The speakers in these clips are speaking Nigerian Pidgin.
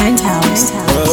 Penthouse.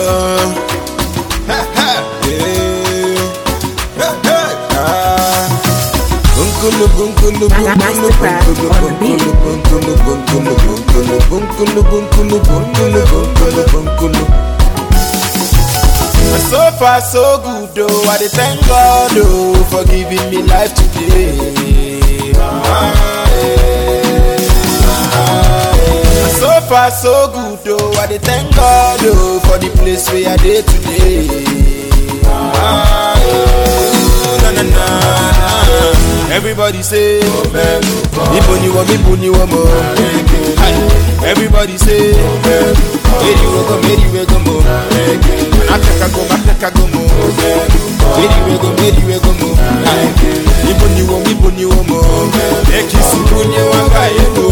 So far so good though, I dey thank God oh for giving me life today. Ah, eh, ah, eh. So far so good though, I dey thank God oh for the place where I dey today. Ah, eh, na, na, na. Everybody say, Ibo ni wo, Ibo ni wo mo. Hi. Everybody say, Meri we go, Meri we go mo. Ateka go, Ateka go mo. Meri we go, Meri we go mo. Hi. Ibo ni wo, Ibo ni wo mo. Eki sukunye wanga ego.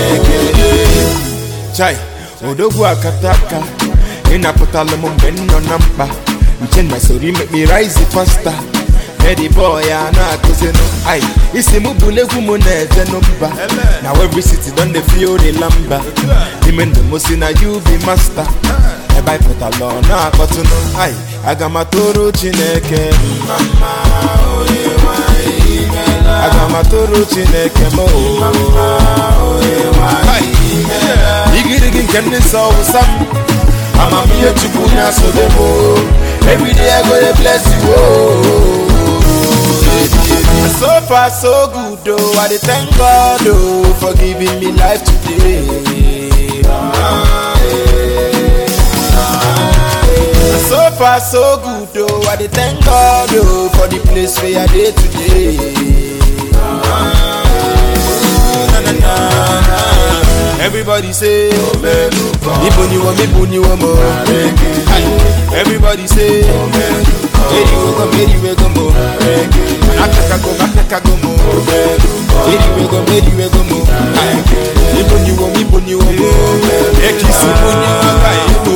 Chai, odogwu akataka ịnapụtala m mgbe m nọ na mkpa nche na sori make me rise faster Eddie boy a na-akụzinụ ai isi m bụla egwu m na-ejenụ mba na every city don dey feel the lamba ime ndụ m si na you be master ebe anyị pụtala ọ na-akpọtụnụ ai aga m atụrụ chineke mma mma, onye nwe anyị imeela. aga m atụrụ chineke m o Hai. igirigi nke ndị nsọ wụsa m amamihe chukwu na-asobe m o. everyday i go dey bless you o. So far so good oh, I dey thank God oh for giving me life today. Ah, eh, ah, eh. So far so good oh, I dey thank God oh for the place where I dey today. Ah, eh, na, na, na, na. Everybody say, Ibo ni wo, Ibo ni wo mo. Hi. Everybody say, Meri we go, Meri we go mo. Ateka go, Ateka go mo. Meri we go, Meri we go mo. Hi. Ibo ni wo, Ibo ni wo mo. Eki subu ni wanga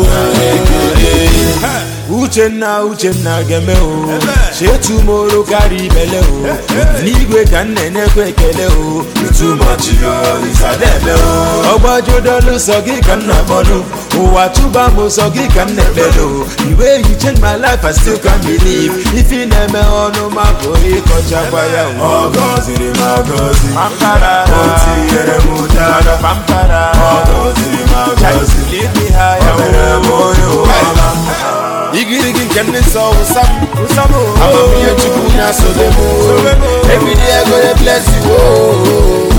ego. Uchenna Uchenna geme o chetumoro karịa ibele o n'igwe ka m na-enyekwa ekele o itumachi yo isadebe o ọgbajudolu sọ gị ka m na-akpọnụ ụwa tụba m sọ gị ka m na-ekpele o the way you change my life I still can't believe ife ị na-eme ọnụ ma bụ ịkọchakwa ya o Ọgọziri m agọzi pampara O tinyere m ụdara pampara Ọgọziri m agọzi lead me higher O mere m onye ụwala igirigi nke ndị nsọ wụsa m amamihe chukwu na-asobe m everyday I go dey bless you oh.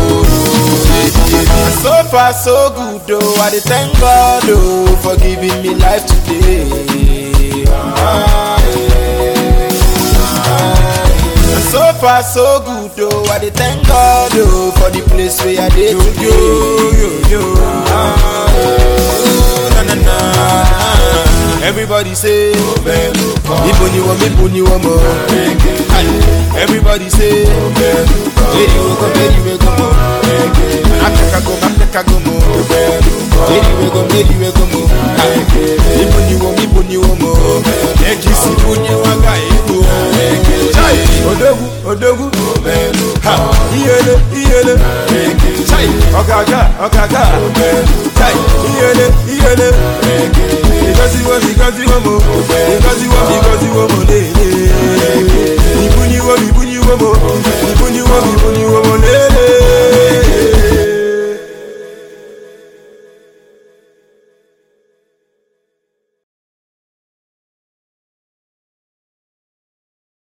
so far so good oh I dey thank God oh for giving me life today Ah, eh, ah, eh. so far so good oh I dey thank God oh for the place where I dey today Ah, eh, na, na, na. Everybody say, Ibo ni wo, Ibo ni wo mo. Hi. Everybody say, Meri we go, Meri we go mo. Ateka go, Ateka go mo. Meri we go, Meri we go mo. Hi. Ibo ni wo, Ibo ni wo mo. Eki si bunye waga ego. Chai, odogwu, odogwu. Ha, iyele, iyele. Chai, ọ̀gàgà, ọ̀gàgà. Chai, iyele, iyele. Because you want, because you want more. Because you